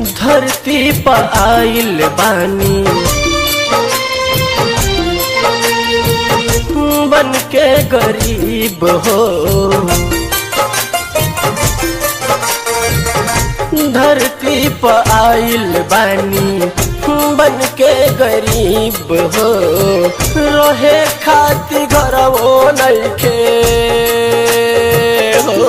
धरती पर आइल बानी बन के गरीब हो धरती पर आइल बानी बन के गरीब हो रहे खाती घर वो नइखे हो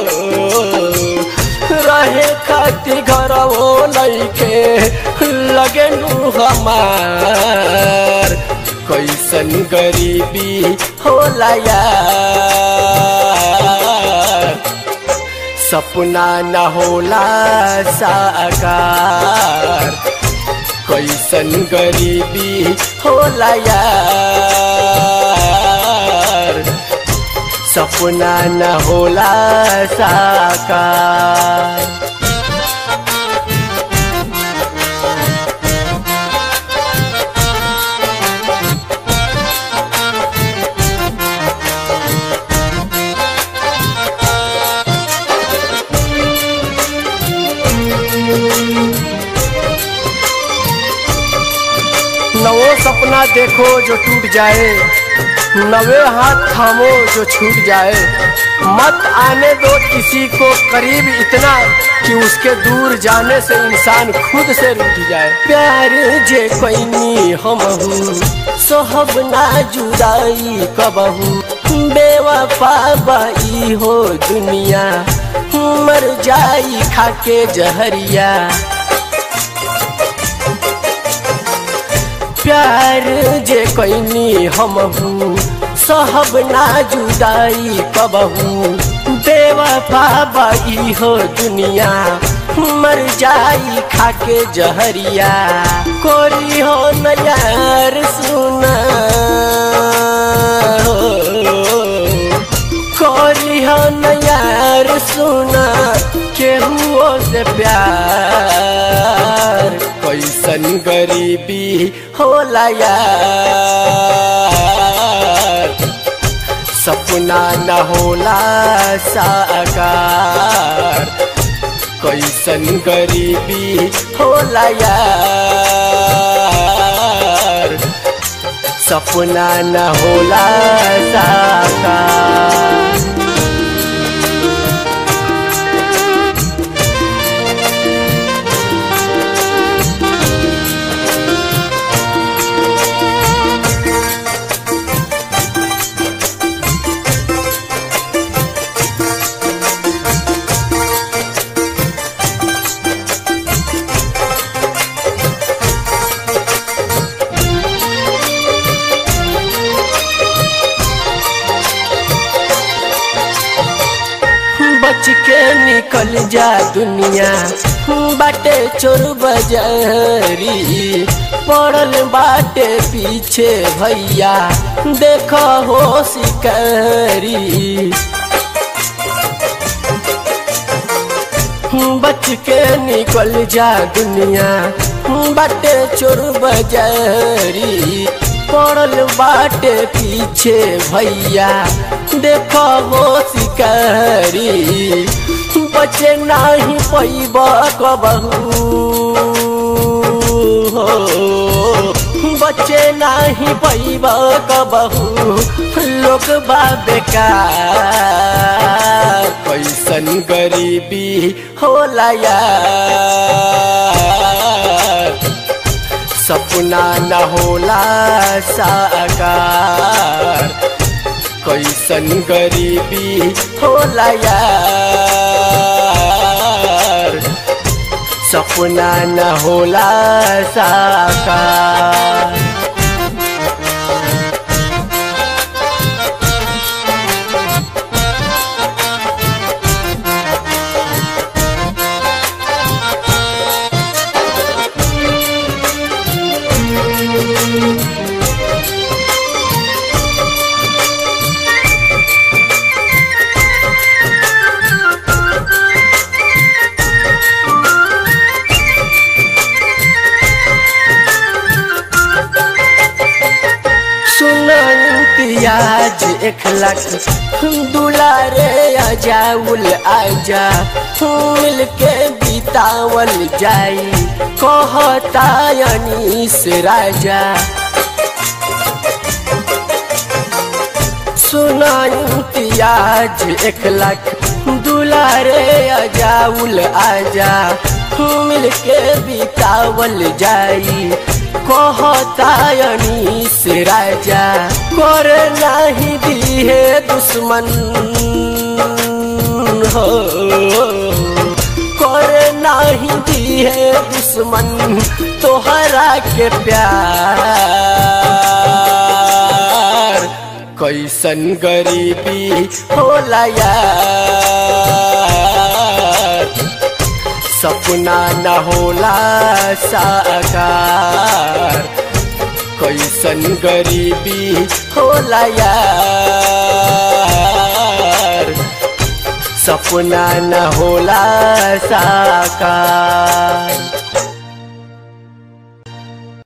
रहे खाती घर वो नइखे लगे नु हमार कैसन गरीबी होला यार सपना न होला साकार कैसन गरीबी होला यार सपना न होला साकार नवो सपना देखो जो टूट जाए नवे हाथ थामो जो छूट जाए मत आने दो किसी को करीब इतना कि उसके दूर जाने से इंसान खुद से रूठ जाए प्यार जे कैनी हम सोहब ना जुदाई कबहू बेवफा बाई हो दुनिया मर जाई खाके जहरिया प्यार जे कैनी हम सहब ना जुदाई कबहू बेवफा बाई हो दुनिया मर जाई खाके जहरिया कोरी हो नयार सुना कोरी हो नयार सुना केहुओ से प्यार कैसन गरीबी होला यार सपना न होला साकार कैसन गरीबी होला यार सपना न होला साकार बच के निकल जा दुनिया बाटे चोर बजारी पड़ल बाटे पीछे भैया देख हो शिकारी बच के निकल जा दुनिया बाटे चोर बजारी पड़ल बाटे पीछे भैया देख हो शिकारी बचे नहीं पैब कबहू हो बचे नहीं पैब कबहू लोग बा बेकार कैसन गरीबी होला यार सपना न होला साकार कैसन गरीबी होला यार सपना न होला साकार आज एक लाख दुलारे आजाउल आजा मिल के बीत बितावल जाई कहता अनीस राजा सुना इम्तियाज एक लाख दुलारे अजाउल आजा मिल के बितावल जाई कहता अनीस राजा कर नहीं दिहे दुश्मन हो कर नहीं दिहे दुश्मन तोहरा के प्यार कैसन गरीबी होला यार सपना न होला साकार कैसन गरीबी होला यार सपना न होला साकार